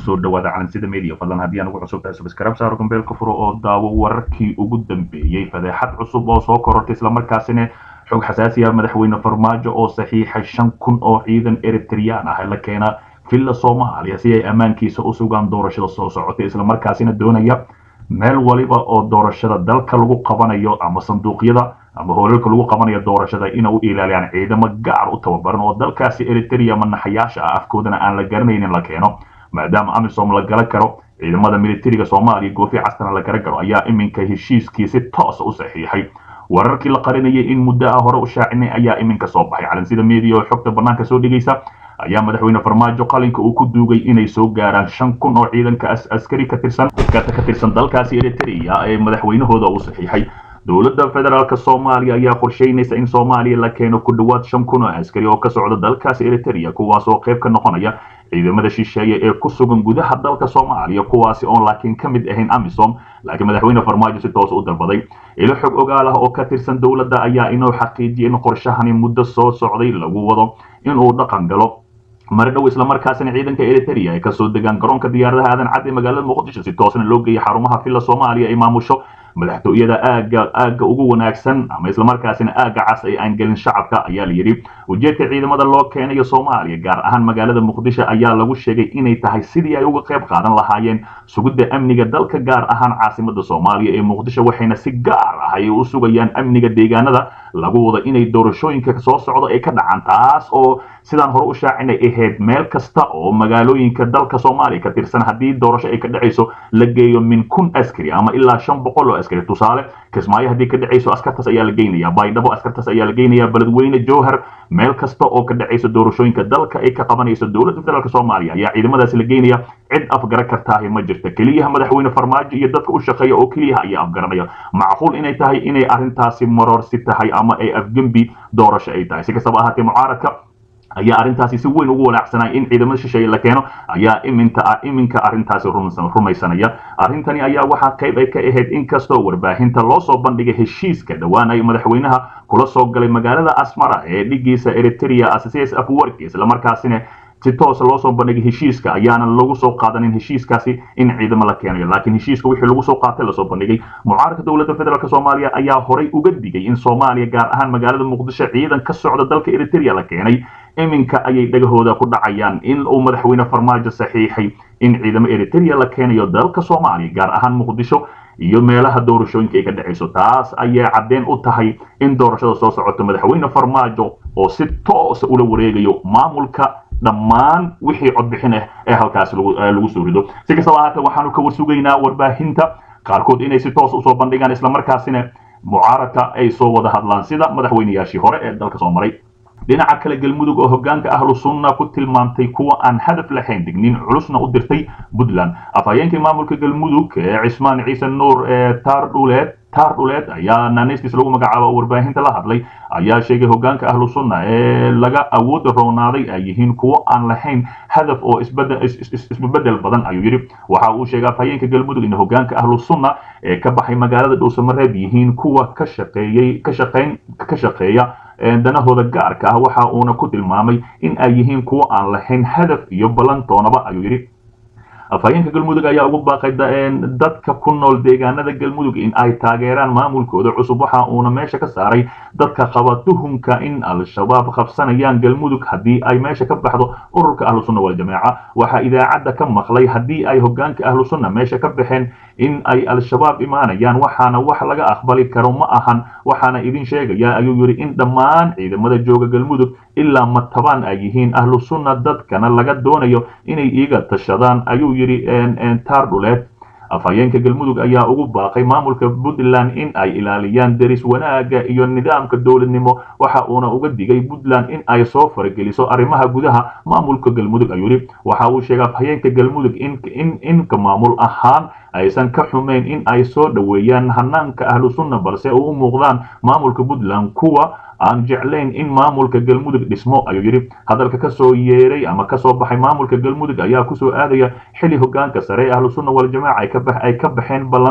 kusoo dhawaada calansida media fadlan haddii aan ugu cusub tahay subscribe saaro gambeelka furo oo daawo wararkii ugu dambeeyey fadeexad cusub oo soo korortay islamarkaasina xog xasaasi ah madaxweyne farmaajo oo saxiixay shan kun oo ciidan eritreyaan ah la keena villa soomaaliya si ay ammaankiisa u sugaan doorashada soo socotay islamarkaasina doonaya meel waliba oo doorashada dalka lagu qabanayo ama sanduuqyada ama hoolalka lagu qabanayo doorashada inay u ilaaliyaan ciidamo gaar u tababaran oo dalkaasi eritrea manaxayaasha ah afkoodana aan la garanaynin la keeno maadaama amisom la gala karo ciidamada militariga soomaaliya goofi castana la gara garo ayaa iminka heshiiskii si toosa u saxiixay wararkii la qarinayay in muddo ah hore u shaacinay ayaa iminka soo baxay calansida media oo xogta banaanka soo dhigaysa ayaa madaxweyne farmaajo qalinka uu ku duugay inay soo gaaraan shan kun oo ciidanka askari ka tirsan ka tirsan dalkaasi eritrea ee madaxweynahooda uu saxiixay dowladda federaalk soomaaliya ayaa qorsheynaysa in soomaaliya la keeno ku dhowaad shan kun oo askari oo ka socda dalkaasi eritrea kuwaas oo qayb ka noqonaya ciidamada shisheeye ee ku sugan gudaha dalka soomaaliya kuwaasi oon laakiin ka mid ahayn amisom laakiin madaxweyne farmaajo si toos u dalbaday ilo xog ogaal ah oo ka tirsan dowladda ayaa inuu xaqiijiyay in qorshahani muddo soo socday lagu wado inuu dhaqan galo mari dhow islamarkaasina ciidanka eritrea ay kasoo degaan garoonka diyaaradaha aadan cad ee magaalada muqdisho si toosna loo geeyay xarumaha villa soomaaliya ay maamusho madaxtooyada aaga aagga ugu wanaagsan ama islamarkaasina aagga cas ay aan gelin shacabka ayaa la yidhi ujeedka ciidamada loo keenayo soomaaliya gaar ahaan magaalada muqdisho ayaa lagu sheegay inay tahay sidii ay uga qayb qaadan lahaayeen sugidda amniga dalka gaar ahaan caasimada soomaaliya ee muqdisho waxayna si gaar ah ay u sugayaan amniga deegaanada lagu wado inay doorashooyinka soo socdo ay ka dhacaan taas oo sidaan hore u shaacinay ahayd meel kasta oo magaalooyinka dalka soomaaliya ka tirsan haddii doorasho ay ka dhacayso la geeyo min kun askari ama ilaa shan boqol oo askari tusaale kismaayo haddii ka dhacayso askartaas ayaa la geynaya baydhabo askartaas ayaa la geynaya beledweyne jowhar meel kasta oo ka dhacayso doorashooyinka dalka ay ka qabanayso dowladda federaalk soomaaliya ayaa ciidamadaasi la geynaya cid afgara kartaahi ma jirta keliyaha madaxweyne farmaajo iyo dadka u shaqeeya oo keliyaha ayaa afgaranaya macquul inay tahay inay arrintaasi marorsi tahay ama ay afgembi doorasho ay tahay si kastaba ahaatee mucaaradka ayaa arrintaasi si weyn ugu walaacsanaya in ciidamada shisheeye la keeno ayaa iminta iminka arrintaasi rumaysanaya arrintani ayaa waxaa qayb ay ka ahayd inkastoo warbaahinta loo soo bandhigay heshiiska dhowaanay madaxweynaha kula soo galay magaalada asmara ee dhigiisa eritrea cs afwarki islamarkaasina si toosa loo soo bandhigay heshiiska ayaana lagu soo qaadanin heshiiskaasi in ciidamo la keenayo laakiin heshiiska wixii lagu soo qaatay lasoo bandhigay mucaaradka dowladda federaalk soomaaliya ayaa horay uga digay in soomaaliya gaar ahaan magaalada muqdisho ciidan ka socda dalka eritrea la keenay iminka ayay dhagahooda ku dhacayaan in uu madaxweyne farmaajo saxiixay in ciidamo eritrea la keenayo dalka soomaaliya gaar ahaan muqdisho iyo meelaha doorashooyinka ay ka dhacayso taas ayay caddeen u tahay in doorashada soo socoto madaxweyne farmaajo oo si toosa ula wareegayo maamulka dhammaan wixii codbixin ah ee halkaasi lagu soo rido si kastaba ahaatee waxaanu ka warsugaynaa warbaahinta qaarkood inay si toos usoo bandhigaan islamarkaasina mucaaradka ay soo wada hadlaan sida madaxweynayaashii hore ee dalka soo maray dhinaca kale galmudug oo hogaanka ahlu sunna ku tilmaamtay kuwa aan hadaf lahayn digniin culusna u dirtay puntland afhayeenkii maamulka galmudug ee cismaan ciise nuur ee taardhuleed taar dhuleed ayaa naaneystiis lagu magacaabo warbaahinta la hadlay ayaa sheegay hogaanka ahlu sunna ee laga awood roonaaday ay yihiin kuwo aan lahayn hadaf oo isbedel badan ayuu yidhi waxa uu sheegay afhayeenka galmudug in hogaanka ahlu sunna ee ka baxay magaalada dhuusamareeb yihiin kuwa ka shaqeeyey ka shaqeyn ka shaqeeya danahooda gaarka ah waxa uuna ku tilmaamay in ay yihiin kuwo aan lahayn hadaf iyo ballantoonaba ayuu yidhi afhayeenka galmudug ayaa ugu baaqay dadka ku nool deegaanada galmudug in ay taageeraan maamulkooda cusub waxa uuna meesha ka saaray dadka qaba tuhumka in al-shabaab qabsanayaan galmudug haddii ay meesha ka baxdo ururka ahlu sunna waljamaaca waxaa idaacadda ka maqlay haddii ay hogaanka ahlu sunna meesha ka baxeen in ay al-shabaab imaanayaan waxaana wax laga aqbali karo ma ahan waxaana idin sheegaya ayuu yidhi in dhammaan ciidamada jooga galmudug ilaa matabaan ay yihiin ahlu sunna dadkana laga doonayo inay iiga tashadaan ayuu yidhi taar dhuleed afhayeenka galmudug ayaa ugu baaqay maamulka puntland in ay ilaaliyaan deris wanaagga iyo nidaamka dowladnimo waxa uuna uga digay puntland in ay soo farageliso arrimaha gudaha maamulka galmudug ayuu yidhi waxa uu sheegay afhayeenka galmudug in inka maamul ahaan aysan ka xumayn in ay soo dhoweeyaan hanaanka ahlu sunna balse u muuqdaan maamulka puntland kuwa aan jeclayn in maamulka galmudug dhismo ayuu yidhi hadalka kasoo yeeray ama kasoo baxay maamulka galmudug ayaa kusoo aadaya xili hogaanka sare ee ahlu sunna waljamaaca ay ka baxeen ballan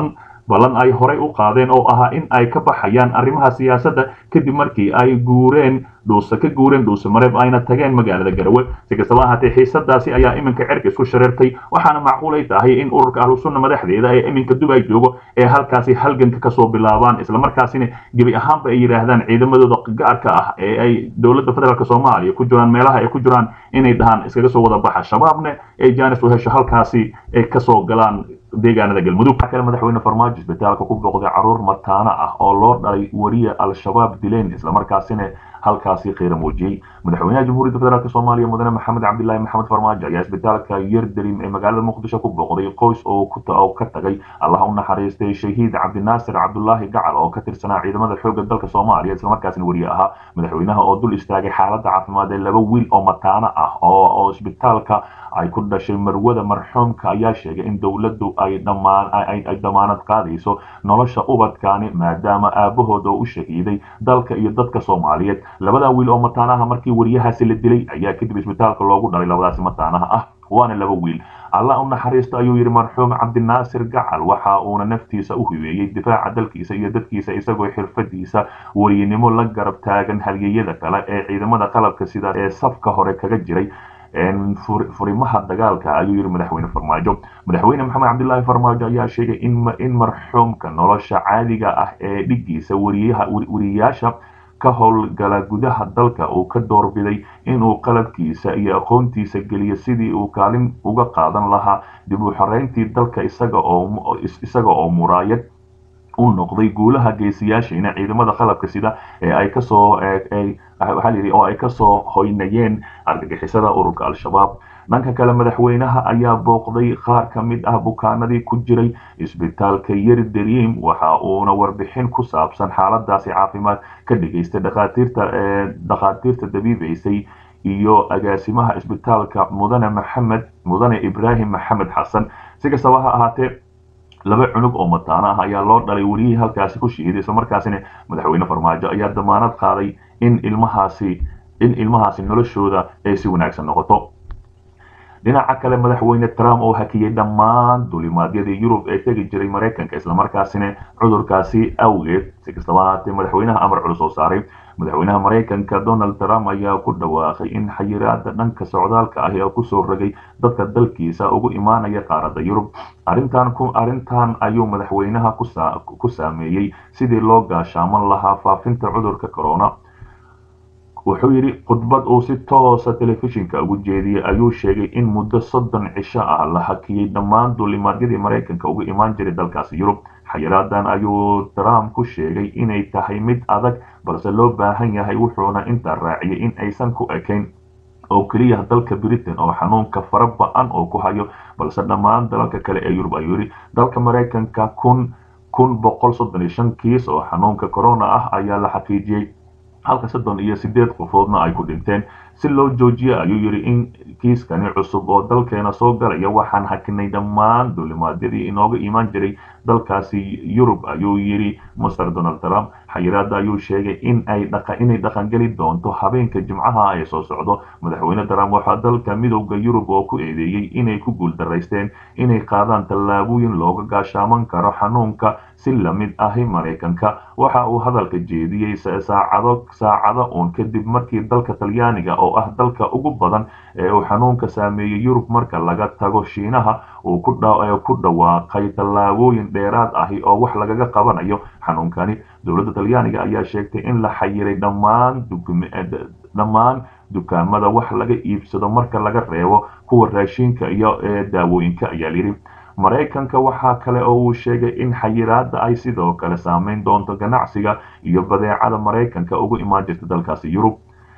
ballan ay horey u qaadeen oo ahaa in ay ka baxayaan arrimaha siyaasadda kadib markii ay guureen dhuuse ka guureen dhuuse mareeb ayna tageen magaalada garawe si kastaba ahaatee xiisadaasi ayaa iminka cerka isku shareertay waxaana macquulay tahay in ururka ahlusunna madaxdeeda ee iminka dubay joogo ee halkaasi halganka kasoo bilaabaan islamarkaasina gebi ahaanba ay yidhaahdaan ciidamadooda gaarka ah ee ay dowladda federaalk soomaaliya ku jiraan meelaha ay ku jiraan inay dhahaan iskaga soo wada baxa shabaabne ee jaanis u hesho halkaasi ay kasoo galaan deegaanada galmudug waxaa kale madaxweyne farmaajo isbitaalka ku booqday caruur mataana ah oo loo dhalay wariye al-shabaab dileen islamarkaasina halkaasi qiira muujiyey madaxweynaha jamhuuriyadda federaalk soomaaliya mudane maxamed cabdilaahi maxamed farmaajo ayaa isbitaalka yerdarim ee magaalada muqdisho ku booqday qoys oo ka tagay allah u naxariistay shahiid cabdinaasir cabdulaahi gacal oo ka tirsanaa ciidamada xoogga dalka soomaaliya islamarkaasina wariye ahaa madaxweynaha oo dul istaagay xaaladda caafimaad ee laba wiil oo mataano ah oo isbitaalka ay ku dhashay marwada marxuumka ayaa sheegay in dowladdu ay ay damaanad qaadayso nolosha ubadkaani maadaama aabahooda u shahiiday dalka iyo dadka soomaaliyeed labadan wiil oo mataanaha markii wariyahaasi la dilay ayaa kadib isbitaalka loogu dhalay labadaasi mataanaha ah waana laba wiil allah u naxariisto ayuu yidhi marxuum cabdinaasir gacal waxa uuna naftiisa u hibeeyey difaaca dalkiisa iyo dadkiisa isagoo xirfadiisa weriynimo la garab taagan halyeyada kale ee ciidamada qalabka sida ee safka hore kaga jiray furimaha dagaalka ayuu yidhi madaxweyne farmaajo madaxweyne maxamed cabdilaahi farmaajo ayaa sheegay in marxuumka nolosha caadiga ah ee dhigiisa wariyayaasha ka howlgala gudaha dalka uu ka doorbiday inuu qalabkiisa iyo aqoontiisa geliyo sidii uu kaalin uga qaadan lahaa dib u xoreyntii dalka isaga oo muraayad u noqday guulaha geesiyaashiina ciidamada qalabka sida ee ay kasoo waxaa layidhi oo ay kasoo hoynayeen argagixisada ururka al-shabaab dhanka kale madaxweynaha ayaa booqday qaar ka mid ah bukaanadii ku jiray isbitaalka yerdariim waxa uuna warbixin ku saabsan xaaladaasi caafimaad ka dhigaystay dhakhaatiirta dhakhaatiirta dabiibaysay iyo agaasimaha isbitaalka mudane maxamed mudane ibraahim maxamed xasan si kastaba ha ahaatee laba cunug oo mataano ah ayaa loo dhalay weliyihii halkaasi ku shihiday islamarkaasina madaxweyne farmaajo ayaa damaanad qaaday in ilmahaasi in ilmahaasi noloshooda ay si wanaagsan noqoto dhinaca kale madaxweyne trump oo hakiyey dhammaan dulimaadyadii yurub ee tegi jiray maraykanka islamarkaasina cudurkaasi awgeed si kastaba ahaatee madaxweynaha amar culus oo saaray madaxweynaha maraykanka donald trump ayaa ku dhawaaqay in xayiraada dhanka socdaalka ah ee kusoo rogay dadka dalkiisa ugu imaanaya qaaradda yurub arrintan arrintan ayuu madaxweynaha ku saameeyey sidii loo gaashaaman lahaa faafinta cudurka corona wuxuu yidhi khudbad uu si toosa telefishinka ugu jeediyey ayuu sheegay in muddo soddon cisho ah la hakiyey dhammaan duulimaadyadii maraykanka uga imaan jiray dalkaasi yurub xayiraadan ayuu trump ku sheegay inay tahay mid adag balse loo baahan yahay wuxuuna intaa raaciyay in aysan ku ekayn oo keliya dalka britain oo xanuunka fara ba-an oo ku hayo balse dhammaan dalalka kale ee yurub ayuu yidhi dalka maraykanka kun kun boqol soddon iyo shan kiis oo xanuunka corona ah ayaa la xaqiijiyey halka soddon iyo sideed qofoodna ay ku dhinteen si loo joojiyo ayuu yidhi in kiiskani cusub oo dalkeena soo galaya waxaan hakinay dhammaan duulimaadyadii inooga imaan jiray dalkaasi yurub ayuu yidhi master donald trump xayiraada ayuu sheegay in ay inay dhaqangeli doonto habeenka jimcaha ee soo socdo madaxweyne trump waxaa dalka midowda yurub oo ku eedeeyey inay ku guuldaraysteen inay qaadaan tallaabooyin looga gaashaaman karo xanuunka si lamid ahi maraykanka waxa uu hadalka jeediyey saacado saacado uun kadib markii dalka talyaaniga oo ah dalka ugu badan ee uu xanuunka saameeyey yurub marka laga tago shiinaha uu ku dhawaaqay tallaabooyin dheeraad ahi oo wax lagaga qabanayo xanuunkani dowladda talyaaniga ayaa sheegtay in la xayiray dhammaan dhammaan dukaamada wax laga iibsado marka laga reebo kuwa raashinka iyo daawooyinka ayaa layidhi maraykanka waxaa kale oo uu sheegay in xayiraada ay sidoo kale saameyn doonto ganacsiga iyo badeecada maraykanka ugu imaan jirta dalkaasi yurub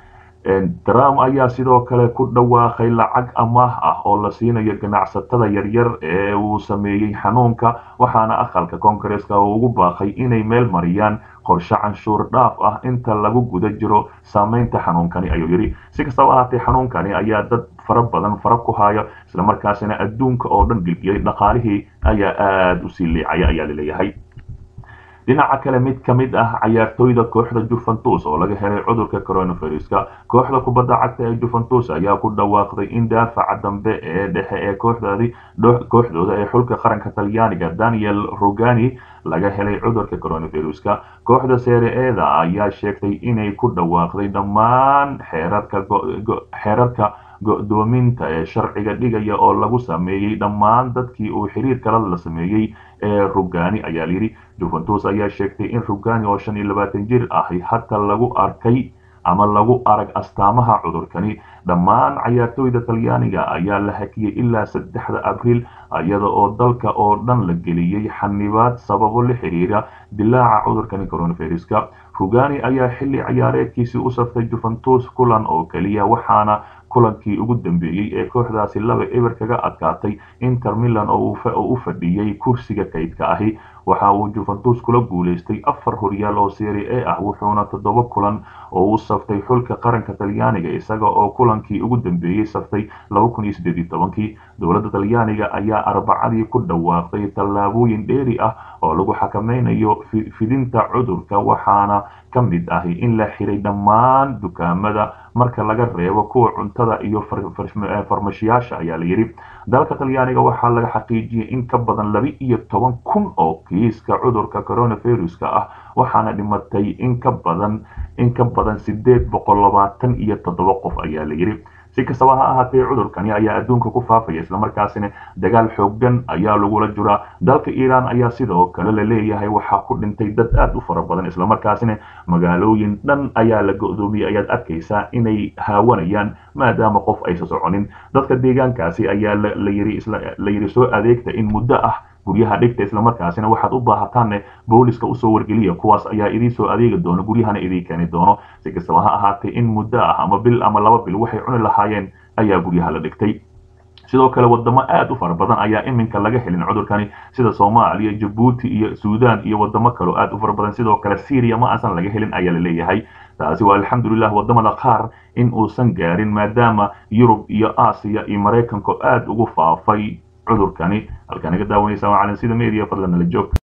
trump ayaa sidoo kale ku dhawaaqay lacag amaah ah oo la siinayo ganacsatada yaryar ee uu sameeyey xanuunka waxaana aqalka koongareska ugu baaqay inay meel mariyaan qorshe canshuur dhaaf ah inta lagu guda jiro saameynta xanuunkani ayuu yidhi si kastaba ahaatee xanuunkani ayaa dad fara badan fara ku haya islamarkaasina adduunka oo dhan gilgiyay dhaqaalihii ayaa aada usii liicaya ayaa laleeyahay dhinaca kale mid ka mid ah cayaartooyda kooxda juventus oo laga helay cudurka coronaviruska kooxda kubadda cagta ee juventus ayaa ku dhawaaqday in daafaca dambe ee dhexe ee kooxdoodii kooxdooda ee xulka qaranka talyaaniga daniel rogani laga helay cudurka coronaviruska kooxda seere-eeda ayaa sheegtay inay ku dhawaaqday dhammaan xeerarka xeerarka go-doominta ee sharciga dhigaya oo lagu sameeyey dhammaan dadkii uu xiriir kala la sameeyey ee rugani ayaa layidhi juventus ayaa sheegtay in rugani oo shan iyo labaatan jir ahi hata lagu arkay ama lagu arag astaamaha cudurkani dhammaan cayaartooyda talyaaniga ayaa la hakiyey ilaa saddexda abriil iyada oo dalka oo dhan la geliyey xanibaad sababo la xiriira dilaaca cudurkani coronaviruska rugani ayaa xilli ciyaareedkiisii u saftay juventus kulan oo keliya waxaana kulankii ugu dambeeyey ee kooxdaasi laba eber kaga adkaatay inter milan oo u fadhiyey kursiga kaydka ahi waxa uu juventus kula guulaystay afar horyaal oo serie a ah wuxuuna toddoba kulan oo u saftay xulka qaranka talyaaniga isaga oo kulankii ugu dambeeyey saftay kii dowladda talyaaniga ayaa arbacadii ku dhawaaqday tallaabooyin dheeri ah oo lagu xakameynayo fidinta cudurka waxaana ka mid ahi in la xiray dhammaan dukaamada marka laga reebo kuwa cuntada iyo farmashiyaasha ayaa la yidhi dalka talyaaniga waxaa laga xaqiijiyey in ka badan laba iyo toban kun oo kiiska cudurka coronaviruska ah waxaana dhimatay in ka badan in ka badan sideed boqol labaatan iyo toddoba qof ayaa la yidhi si kastaba ha ahaatee cudurkani ayaa adduunka ku faafaya islamarkaasina dagaal xoogan ayaa lagula jiraa dalka iiraan ayaa sidoo kale la leeyahay waxaa ku dhintay dad aad u fara badan islamarkaasina magaalooyin dhan ayaa la go-doomiyey ayaad arkaysaa inay haawanayaan maadaama qof aysa soconin dadka deegaankaasi ayaa la yidhi soo adeegta in muddo ah guryaha dhigta islamarkaasina waxaad u baahataanne booliska usoo wargeliya kuwaas ayaa idiin soo adeegi doono guryahana idiin keeni doono si kastaba ha ahaatee in muddo ah ama bil ama laba bil waxay cuni lahaayeen ayaa guryaha la dhigtay sidoo kale wadamo aad u fara badan ayaa iminka laga helin cudurkani sida soomaaliya jabuuti iyo suudaan iyo wadamo kaleo aad u fara badan sidoo kale syria ma aansan laga helin ayaa la leeyahay taasi waa alxamdulilah wadamada qaar in uusan gaarin maadaama yurub iyo aasiya iyo maraykanku aad ugu faafay cudurkani halkaa naga daawanaysa waa calansida media fadlan nala joog